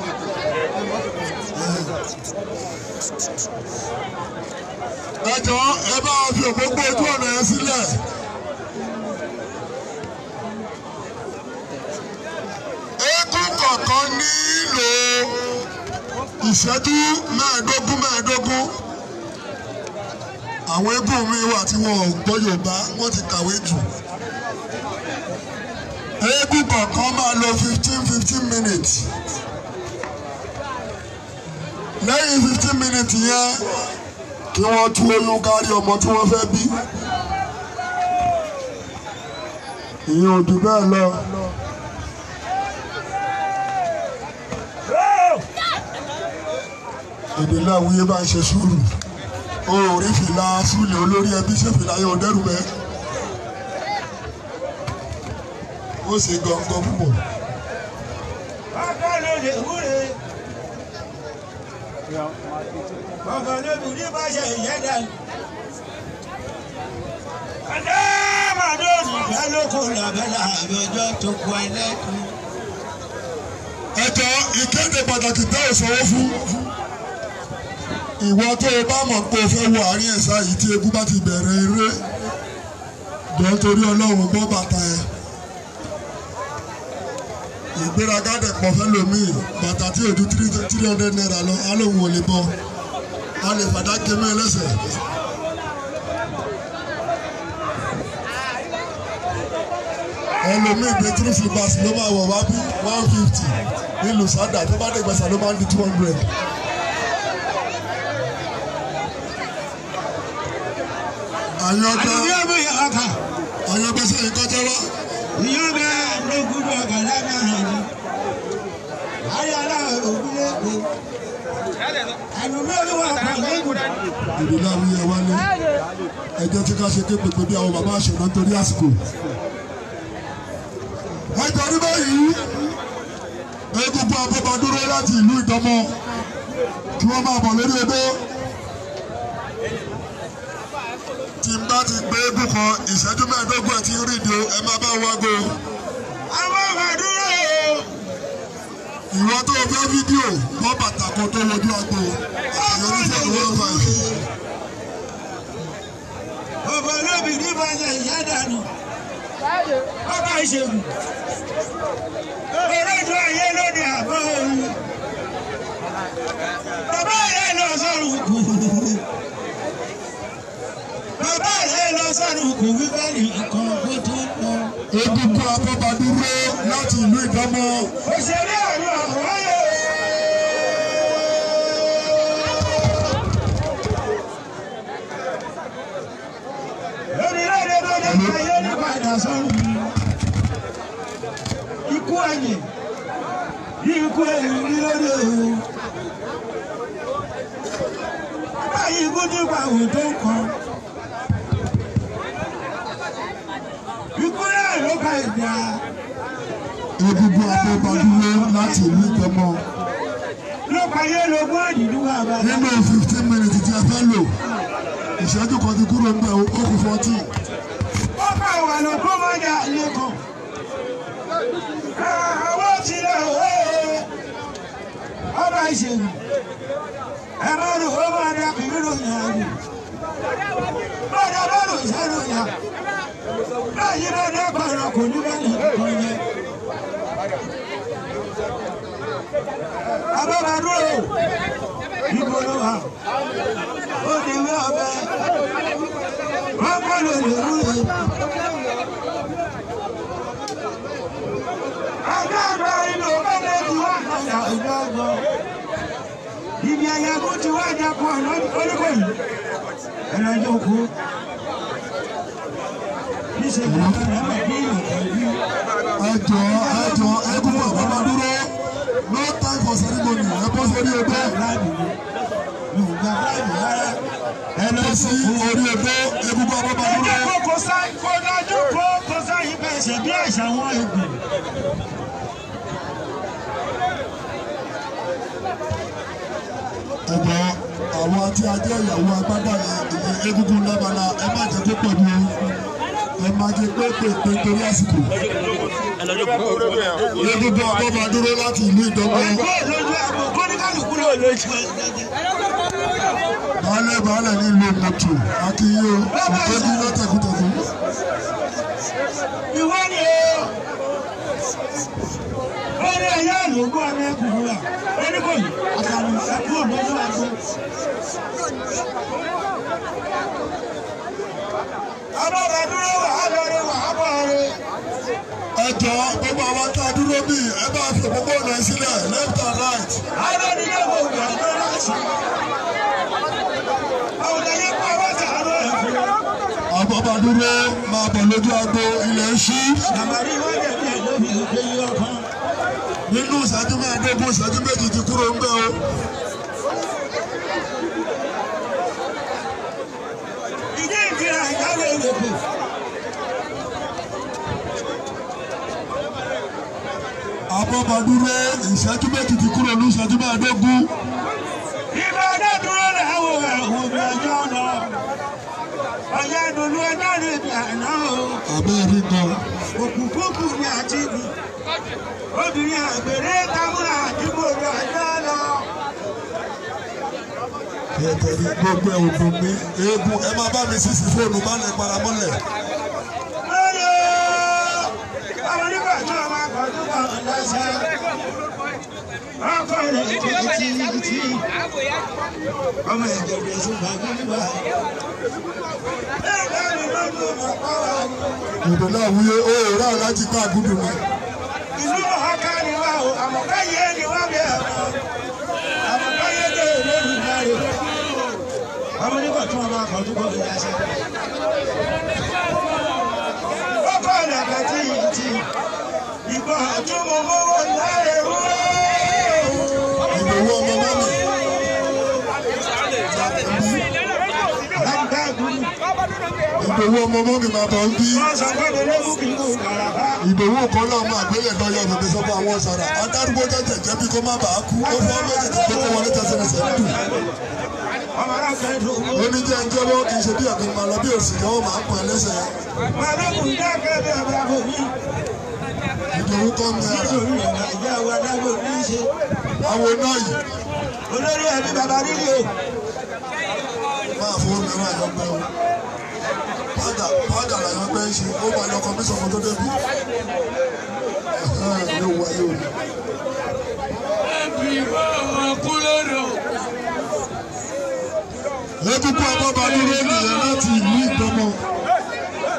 ẹ jọ ẹ bá wa fi òpópó ojú ọ̀nà yẹn sílẹ̀. eégún kọ̀ọ̀kan nílò ìṣẹ́jú mẹ́ẹ̀ẹ́dógún mẹ́ẹ̀ẹ́dógún àwọn eégún mi wà tí wọn ò gbọ́ Yorùbá wọ́n ti kàwé jù eégún kọ̀ọ̀kan máa lo fifteen fifteen minutes lẹ́yìn fifteen minutes yẹn kí wọ́n tú oyún kárí ọmọ tí wọ́n fẹ́ bí ìyẹn ò jù bẹ́ẹ̀ lọ. èdè láwùyé bá ń ṣe sùúrù o ò rí fìlà súlẹ̀ olórí ẹbí ṣé fìlà yóò dẹ́rù bẹ́ẹ̀ ó ṣe gangan púpọ̀. ọkọ ló lè wúre ọkọ ló bí ní bá ṣe ìyẹn dànù. ọjọ́ màdóòdù lálókò làbẹ́là àbẹ̀jọ́ tó kọ ẹlẹ́kùn. ẹjọ́ ìkéde pàtàkì tẹ́ ò sanwó fún ìwọ tó o bá mọ̀ pé o fẹ́ wọ àárín ẹ̀sà yìí tí egun bá ti bẹ̀rẹ̀ eré jọ torí ọlọ́run gbọ́ bàtà ẹ̀ ìgbéraga dẹ̀ pọ̀ fẹ́ lòmíì bàtà tí o ju three hundred naira lọ á lóun ò lè bọ́ a lè fàdá kémé lẹ́sẹ̀. ẹlòmíì gbé three slippers ló máa wọ̀ wá bí one fifty nílùú sádà tó bá dé gbèsè ló máa ń di two hundred. àyàngbẹ́ àdúgbò yóò bóyá ọkà àyàngbẹ́ sẹ́yìn kọjá wá. ìyá bẹ lókùn bọ̀ kàlá náà ni. ayára òkú lẹ́kọ̀ọ́. àdúgbò ló wà kàn lẹ́kọ̀ọ́. èdè náà wíyẹ wálé ẹjọ́ tí ká ṣe ké pèpè bí àwọn bàbá àṣẹ náà torí àsìkò. ẹjọ́ ní báyìí egungun abọ́ba dúró láti ìlú ìdánmọ́ kí wọ́n máa bọ̀ lórí odó. tí n bá ti gbé eégún kan ìṣẹ́jú mẹ́ẹ̀ẹ́dógún ẹ̀ tí ń rìndì o ẹ máa bá wago. àwọn àdúrà o. ìwọ tó o fẹ́ fídíò bọ́ bàtà kan tó wojú agbo àyọ̀ ní fọ́ọ̀nù one five. ọba olóbì ní bàjẹ́ ìyá dànù. ọba ìṣègùn. eréjọ ayé lóde àbọ̀ òun. kò wí bẹ́ẹ̀ nìkan kó tó lọ. egungun abọ́badúró láti ìlú ìdánmọ́. òṣèré àrùn àwáyé. lórílẹ̀-èdè tó dé ayé ní padà sọ́run. ikú ẹ̀yìn ikú ẹ̀yìn rí lóde o. báyìí ikú ti pa òun tó ń kan. ikú náà ló ka ìgbà. egungun abọ́badúró láti ìlú ìdánmọ́. ló pa yé lógún àdìdú bàbá. nínú fifteen minutes tí a fẹ́ lò ìṣẹ́jú kan ti kúrò ń bẹ̀ ó kù fourteen. ó bá wà lọ kó má dà lẹ́kọ̀ọ́. àwọn ti lọ wẹ́ẹ́. ọba ìṣègùn ẹ má lò ó máa dà bí nínú ìyàgò. bọ́dà bá lò sẹ́nu ìyá. báyìí bá dé pàrọ̀ kò ní bá nìkan yẹn. abọ́badúró ibo ló wà ó ní wí ọbẹ̀ wọ́n kọ́ ló lè wúre. ọjọ́ àgbà inú ọgbẹ́ ti wá àgbà ìgbàgbọ́ ibi ẹ̀yàgò ti wá àjàkọ́ oníkò yìí ẹ̀rọ ẹjọ́ kú. níṣẹ́ bí wọ́n rẹ̀ mọ̀ bí ìrọ̀lẹ́ yìí. ẹjọ ẹjọ egungun abọ́badúró no time for ceremony ẹ bọ́ sórí ẹgbẹ́ ẹ lọ sí orí ẹgbẹ́ egungun abọ́badúró. Ẹgbẹ́ kò sá kò dájú kó kò sá yí bẹ̀sẹ̀ bí àṣà wọn ègùn. ẹjọ àwọn tí a jẹ́ ìyàwó agbádá yẹn ìyẹn egungun lábala ẹ má jẹ́ kó pọ̀ ní o ẹ má jẹ́ pé pèpè torí àsìkò. egungun abọ́badúró láti ìlú ìdánwò. Kó lójú àgbo kó ní kálukú ló lójú. baálẹ̀ baálẹ̀ nílùú mọ̀tò akínyó òkèbí látẹ̀kùtẹ̀kù. Ìwọ ni o. Ó ní ẹ̀yà àlòkù ọmọ ẹkùnrin rà. Ó ní kò ní àtàlù ẹkú òlójú àgbo. Abọ́badúró wà á lọrí wà á bọ̀ rí. ẹjọ gbogbo àwọn tá a dúró bí ẹ bá fi òpópónà sílẹ̀ left and right. Àwọn onílé wo ìgbà tó láti. Àwọn ọ̀dọ́ pa wá sàárọ̀ ẹ̀fọ́. abọ́badúró máa bọ̀ lójú agbo ilẹ̀ ṣí. Àmàrí wọ́n jẹ̀ bí ẹ̀jọ́ mi ò gbé yí ọkàn. nínú ìṣẹ́jú mẹ́ẹ̀ẹ́dógún ìṣẹ́jú méjì ti kúrò ń bẹ̀ o. Ìdí ìkìlá ìyáwó ìlòkù. abọ́badúró ìṣẹ́jú méjì ti kúrò ní ìṣẹ́jú mẹ́ẹ̀ẹ́dógún. Ìgbà ọdẹ dúró làwọn ẹ̀hún mi ọjọ́ lọ. Ọ̀yá ìdùnnú ẹjọ́ rẹ̀ bí àná o. àbẹ́ẹ̀rí gan. Òkùnkùnkù ni àti ìlú. Obìnrin àgbèrè tamúra àdúgbò rẹ̀ ọjọ́ lọ. tẹ̀tẹ̀rí gbogbo ẹ̀ ògùn mi eégún ẹ máa bá mi sísì fóònù má lè paramọ́lẹ̀. Lóyè ọmọ nígbà tí wọ́n máa kọ́ tó kọ́ ọ̀dọ́ lẹ́sẹ̀. Ọkọ rẹ̀ kò tí ì tí. Ọmọ ẹ̀jẹ̀ sí gbàgbé nígbà. Ẹ̀ka mi lójú ọmọ pàwọ́. ìdò náà wúyé ó rà láti ká àgùdù mi. ìlú ọ̀hánká ni wá o àmọ̀káyé ni wá bẹ̀ ẹ̀rọ àmọ̀káyé dé lórí ìdarí ọmọ nígbà tí wọn bá kọ tó gbọdọ̀ yá sí. ó kọ́ ọ̀dàgbà tí yìí ti ìgbà tí mo mọ́wọ́ láre wó. ìdòwú ọmọ mọ́mì. lágbá ìgbóni ìdòwú ọmọ mọ́mì máa bọ̀ ń bí. wọ́n sọ pé mo lé bùkún kò kàràbá. ìdòwú kan náà máa gbélé lọ́yọ̀ bèbè sọ́kọ́ àwọn sọ̀rọ̀ adarúgbó jẹ́jẹ́ jẹ́ bí kó má bàa kú ó fọ́ méjèèjì pé kó wọlé tẹsẹ̀rẹsẹ̀ ń dùn. ọmọ náà fẹ́ dùn ún. ó ní jẹ́ ń jẹ́wọ́ kì í ṣe bí ọ̀gbìn máa lọ bí òsì yẹ́wọ́ máa ń pọ̀ ẹlẹ́sẹ̀. Màdàmù dákẹ́ bí ọba kò ní. ìdòwú kọ́ mi ara nítorí ọ̀gá ìjà wa dágbò ní í ṣe. àwọn náà yìí olórí ẹbí bàbá nílé o. máa fowó mìíràn àyọ̀gbẹ́ o. pádà pádà làyọ̀gbẹ́ ń ṣe ó máa lọ kọmíṣọ̀ kan tó débi. ẹ̀hẹ́n ló wáyé o. egungun abọ́ba dúró nìyẹn láti ìlú ìdánmọ́.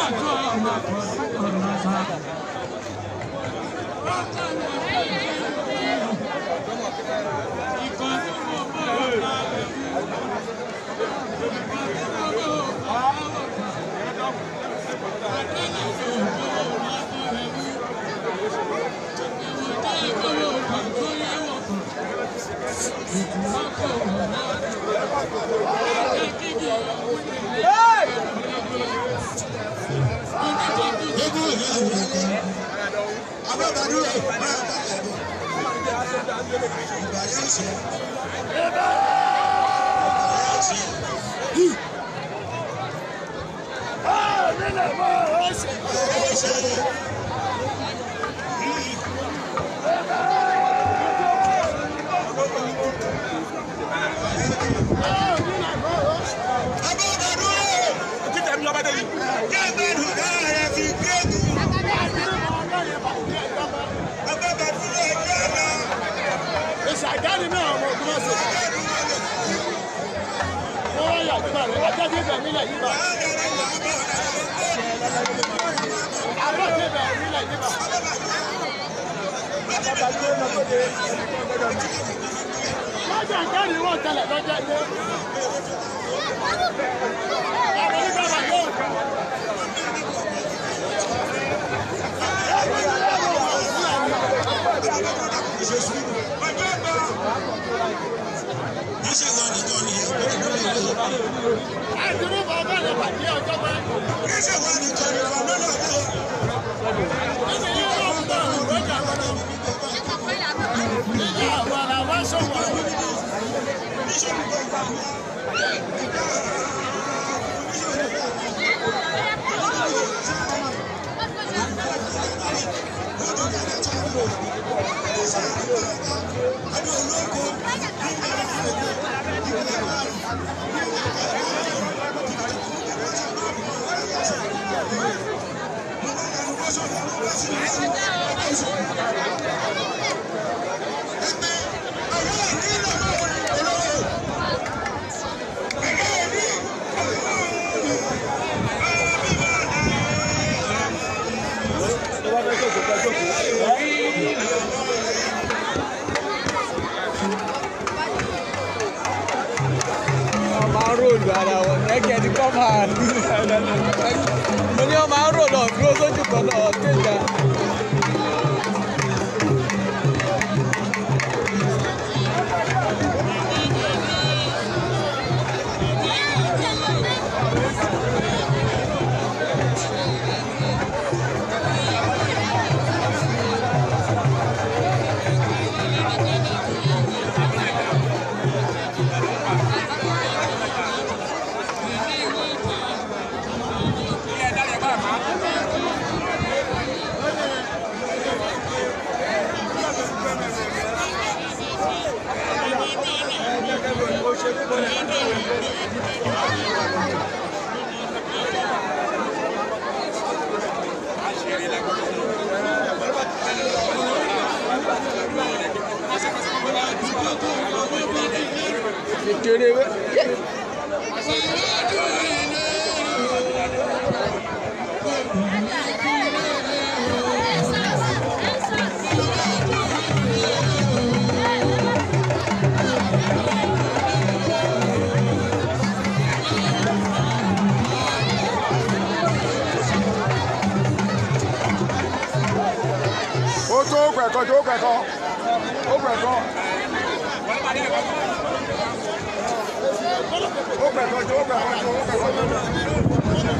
ìṣàjáde náà ọmọ ogun ọ̀sẹ̀. wọ́n wá yà nígbà rẹ̀ ajáde ibẹ̀ nílẹ̀ yìí bá. ajáde ibẹ̀ nílẹ̀ yìí bá. lọ́jà ìjáde wọ́n tẹ̀lẹ̀ lọ́jà ilé. àwọn onígbàgbà yóò. àdúró bàbá rẹ̀ pàdé ọjọ́ pẹ́. nínú yìí wọ́n ń bọ̀ lọ́jà lọ́dọ̀. ìyá àwọn ará wá sọ̀rọ̀. wọ́n máa ń ròlù ara wọn ẹ̀kẹ́ ní kọ́ máa mo ní wọ́n máa ń ròlù ọ̀dúró sójú kan náà kéjà. kékeré wẹ́. ó tó gbẹ̀kọ́ tó gbẹ̀kọ́ ó gbẹ̀kọ́. ó gbẹ̀kọ́ tó gbẹ̀kọ́ tó gbẹ̀kọ́.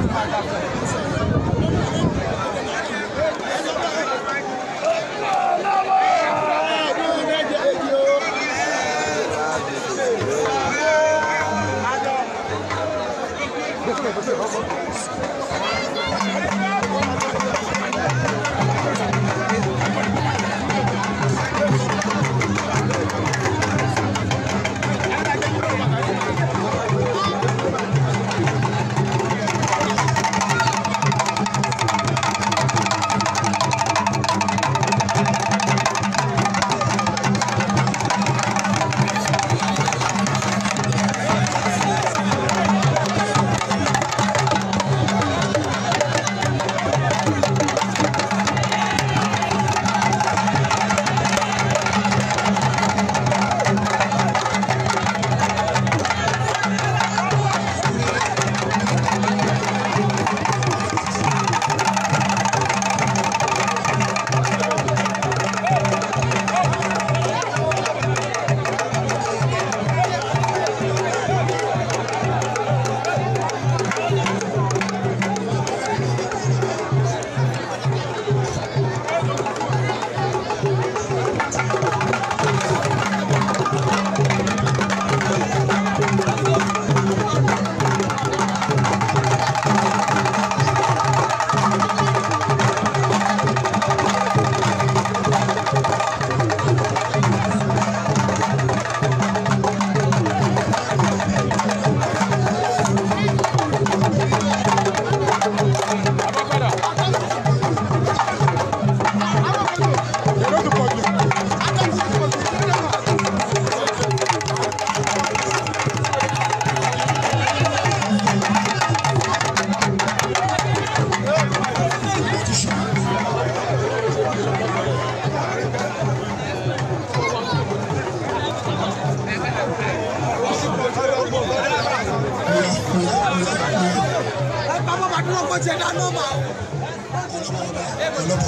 ọlọ́pọ̀.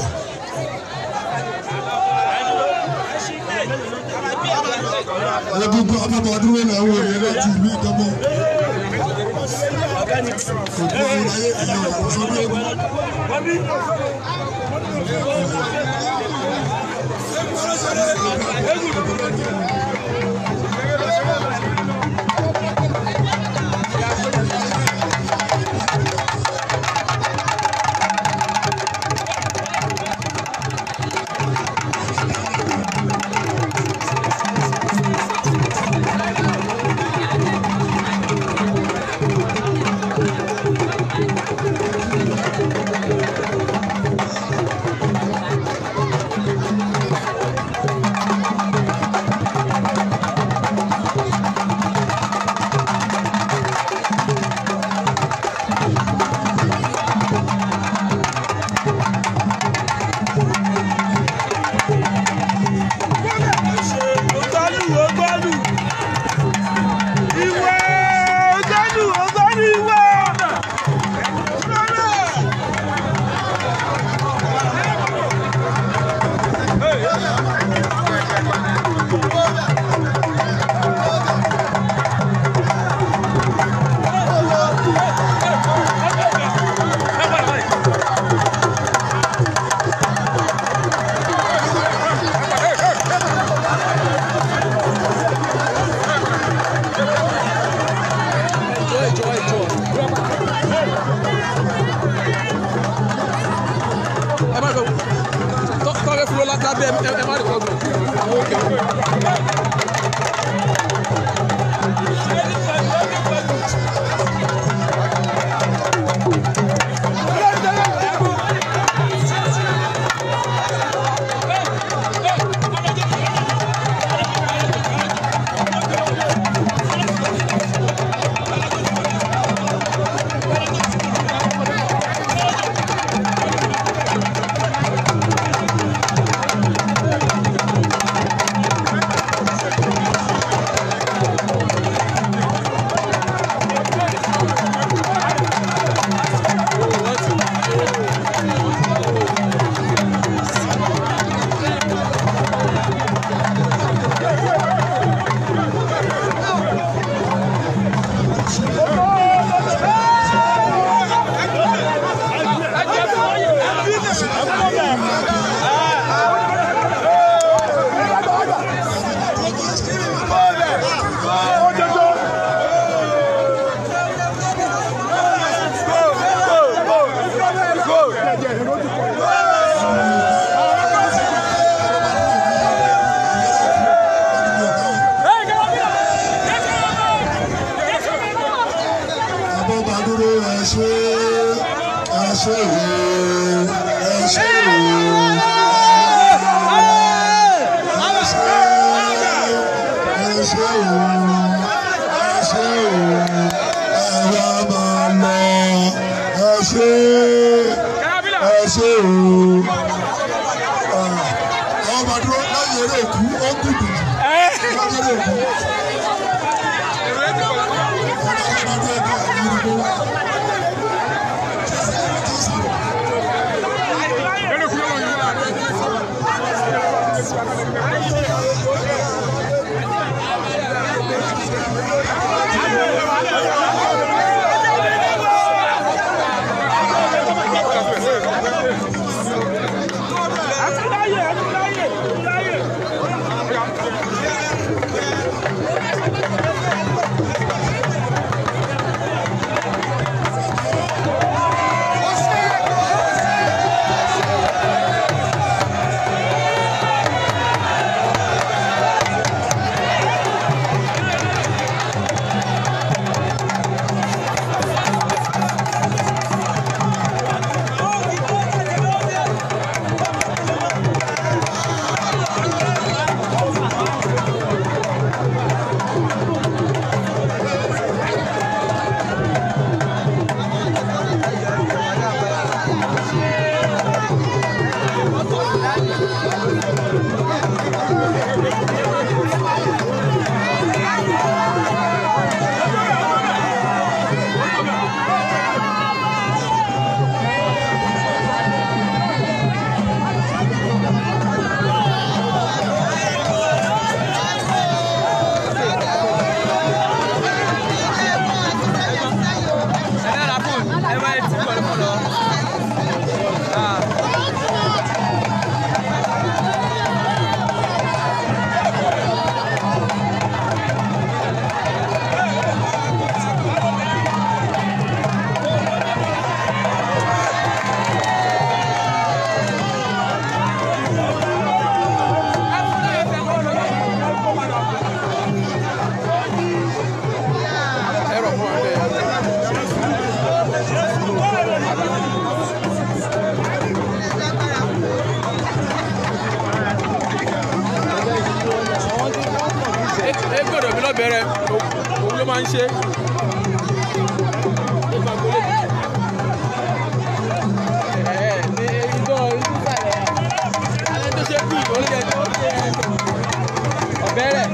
Egungun abẹ́bọ̀dún wẹ̀ náà wọ̀ yẹn láti ìlú ìdánmọ́. Kò tó ayé ẹ̀yọ̀ òṣèlú egun. ẹ má gbọ́ tọ́lẹ̀ fúlọ́ lábẹ́ ẹ má rí kọ́ gbọ́. Abọ́badúró ẹ ṣé ẹ ṣé o ẹ ṣé o. Ẹ ṣé ẹ ṣé o ẹ ṣé o ẹ wá máa lọ ẹ ṣé ẹ ṣé o. Abọ́badúró lẹ́yìn eré òkú ó kú dùdù lẹ́yìn eré òkú. Ẹ bẹ̀rẹ̀ òun ló máa ń ṣe. ẹ̀ ní ìjọ ìsúsàlẹ̀ alẹ́ tó ṣe bí oúnjẹ tó ṣe ọ̀bẹ̀rẹ̀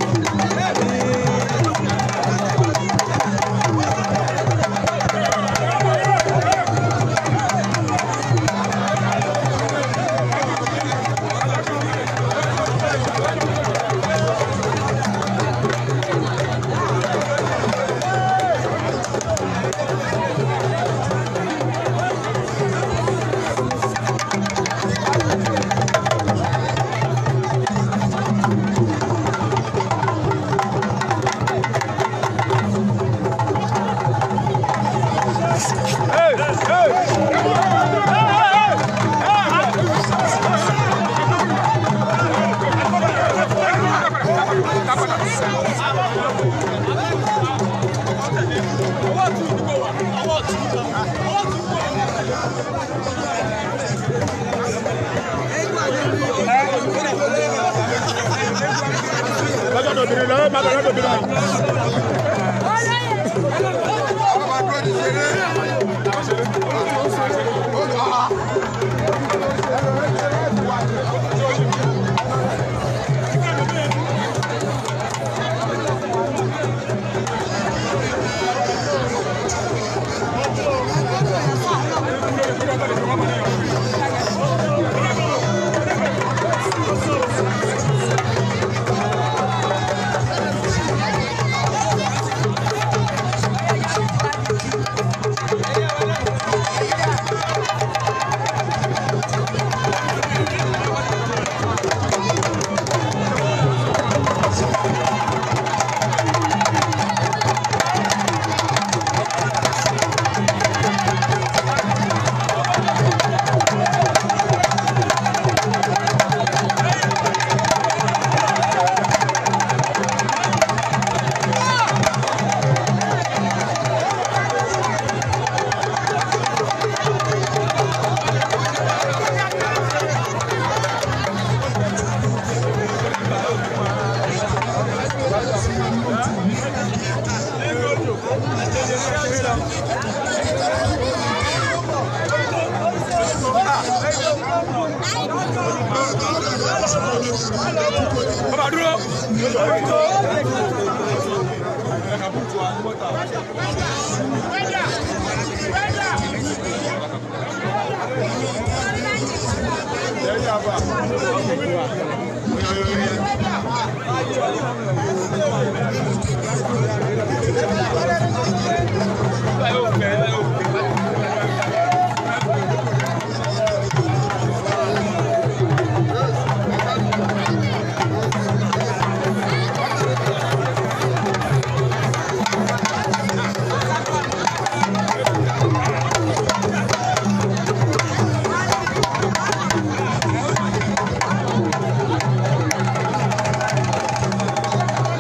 bàbá dúró. Ẹ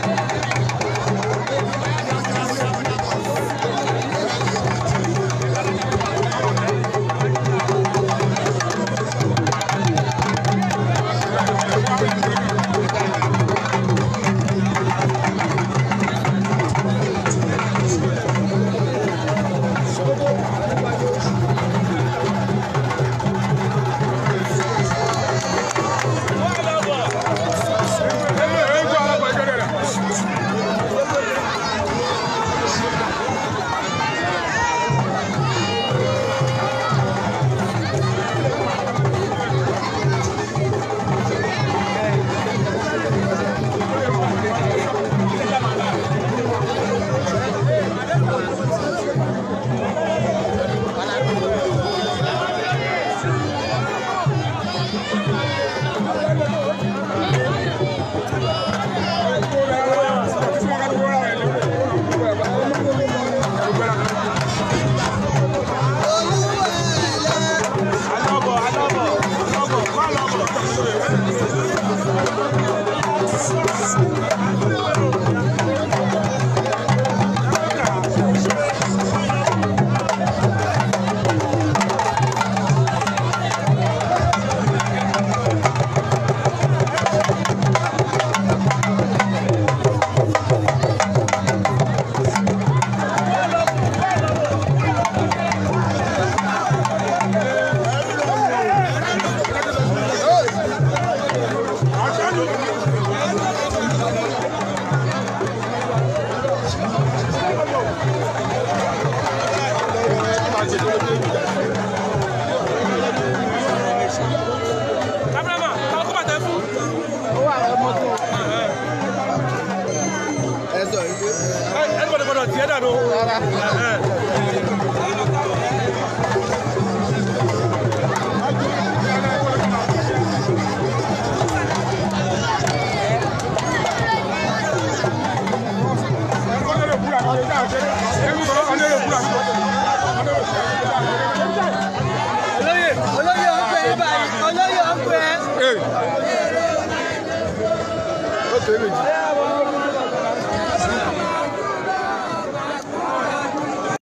tiẹ̀ dànù. Rárá.